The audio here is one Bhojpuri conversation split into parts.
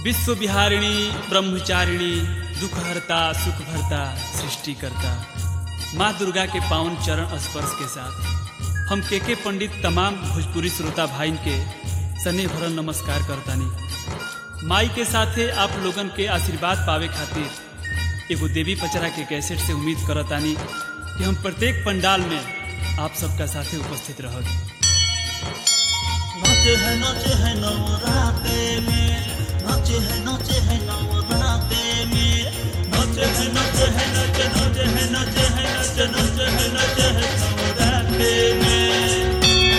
विश्व विहारिणी ब्रह्मचारिणी दुखहरता सुखभरता सृष्टिकर्ता माँ दुर्गा के पावन चरण स्पर्श के साथ हम के के पंडित तमाम भोजपुरी श्रोता भाई के सने भरल नमस्कार करतानी माई के साथे आप लोगन के आशीर्वाद पावे खातिर एगो देवी पचरा के कैसेट से उम्मीद करतानी कि हम प्रत्येक पंडाल में आप सबका साथे उपस्थित रहत नाचे है नाचे है नवराते में नाचे है नाचे है नवराते में नाचे है नाचे है नाचे नाचे है नाचे है नाचे नाचे है नाचे है नवराते में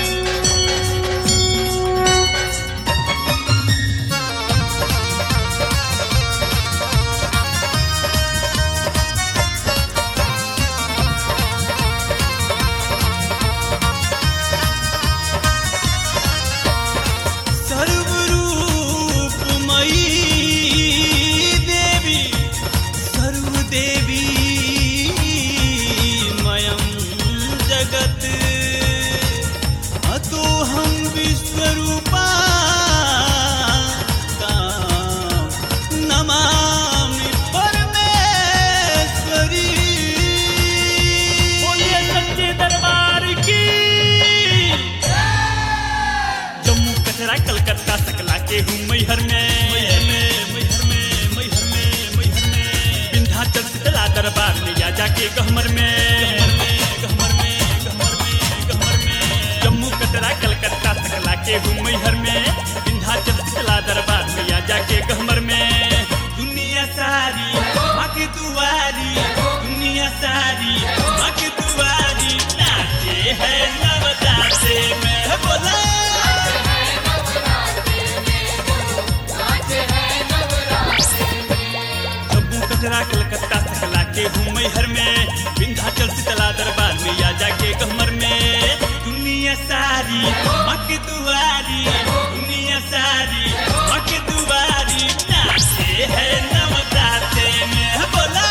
सर्वरूपमयी देवी सर्वदेवी मयं जगत् अतो हम विश्वरूपा नमामि परमेश्वरी बोलिए सच्चे दरबार की जम्मू कचरा कलकत्ता सकला के हूँ मैहर में मैहर में मैहर में मैहर में मैहर में विंध्याचल शीतला दरबार में या जाके गहमर में गहमर में गहमर में गहमर में जम्मू कचरा कलकत्ता सकला के हूँ मैहर में विंध्याचल शीतला दरबार में या जाके गहमर में दुनिया सारी माँ की दुआरी दुनिया सारी माँ की दुआरी नाचे है नवदासे में बोला जम्मू कचरा कलकत्ता सकला के हूँ मैहर में विंध्याचल शीतला दरबार में या जाके गहमर में दुनिया सारी माँ की दुआरी दुनिया सारी माँ की दुआरी नाचे है नवदाते में बोला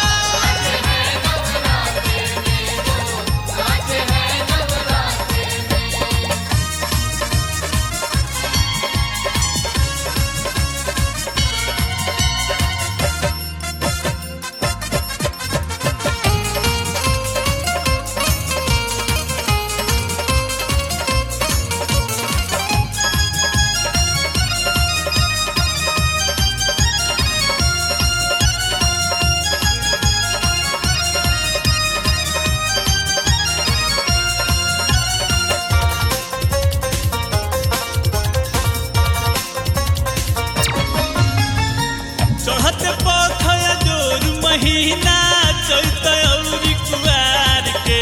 चढ़त पथय जोर महीना चैत औरी कुआर के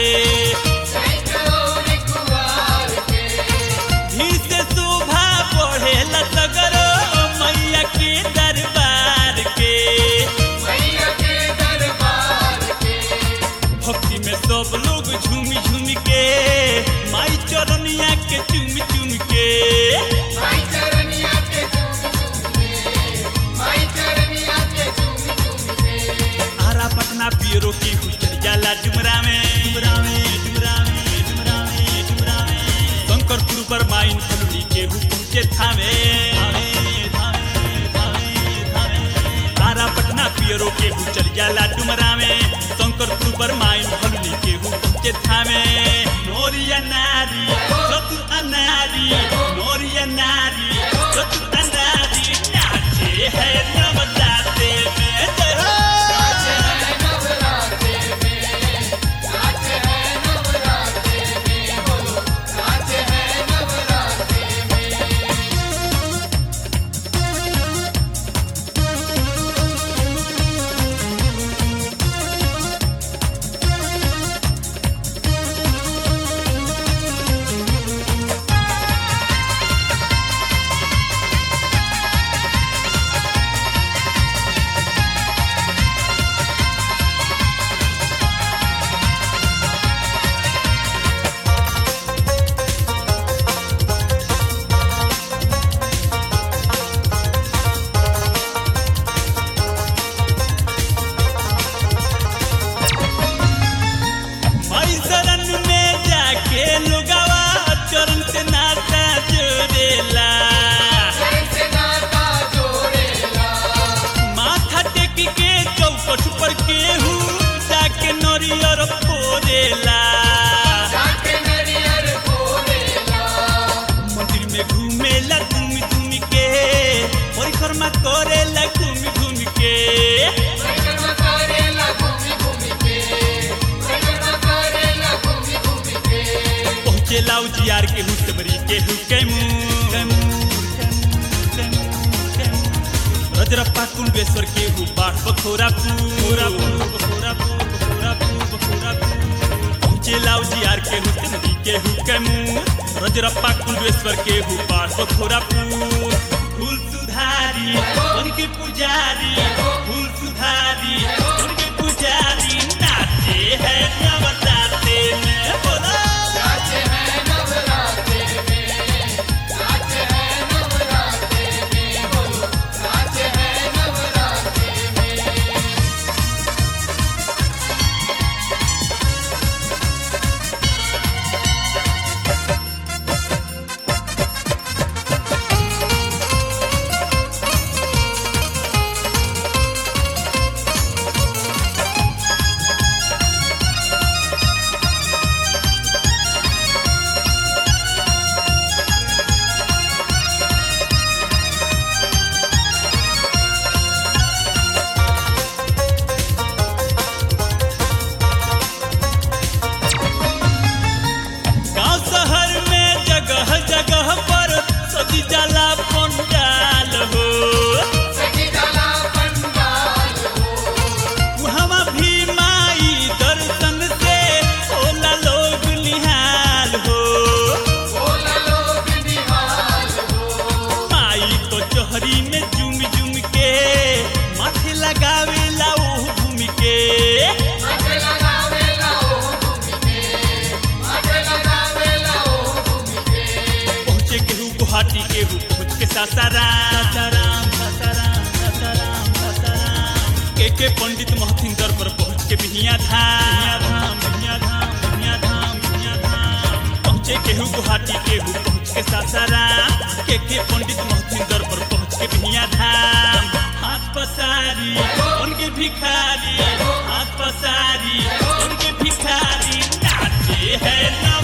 धीर से शोभा बढ़े लतगरो मैया के दरबार के भक्ति में सब लोग झूम झूम के माई चरनिया के चुम चुम के आरा पटना पियरो की हुचर जाला डुमरा में डुमरा में डुमरा में डुमरा में डुमरा में शंकरपुर पर माइन फलुनी के हु पहुंचे थामे थामे थामे थामे थामे आरा पटना पियरो के हुचर जाला डुमरा में शंकरपुर पर माइन फलुनी के हु पहुंचे थामे नोरिया नारी चतु अनारी नोरिया नारी चतु अनारी नाचे है नवदाते में जय हो फोड़ेला मंदिर में घूमेला घूम घूम के परिक्रमा करेला घूम घूम के पहुँचेला उजियार के हुसमरी के हुके रजरप्पा कुंडेश्वर के उपाड़ बखोरा पूरा बखोरा बखोरा बखोरा पहुँचेला उजियार के हुसमरी के हुके रजरप्पा कुंडेश्वर के उपाड़ बखोरा फूल सुधारी उनके पुजारी फूल सुधारी उनके पुजारी नाचे है नवराते में बोला गांव शहर में जगह जगह पर सजी जाला पंडाल हो वहाँ भी माई दर्शन से होला लोग निहाल हो माई तो चोहरी में झूम झूम के माथे लगावेला ओ घूम के पहुँचे केहू गुवाहाटी केहू पहुँच के सासाराम सासाराम सासाराम सासाराम सासाराम के के पंडित महथिंदर पर पहुँच के बिहिया धाम बिहिया धाम बिहिया धाम बिहिया धाम पहुँचे केहू गुवाहाटी केहू पहुँच के सासाराम के के पंडित महथिंदर पर पहुँच के बिहिया धाम हाथ पसारी उनके भिखारी हाथ पसारी उनके भिखारी नाचे है ना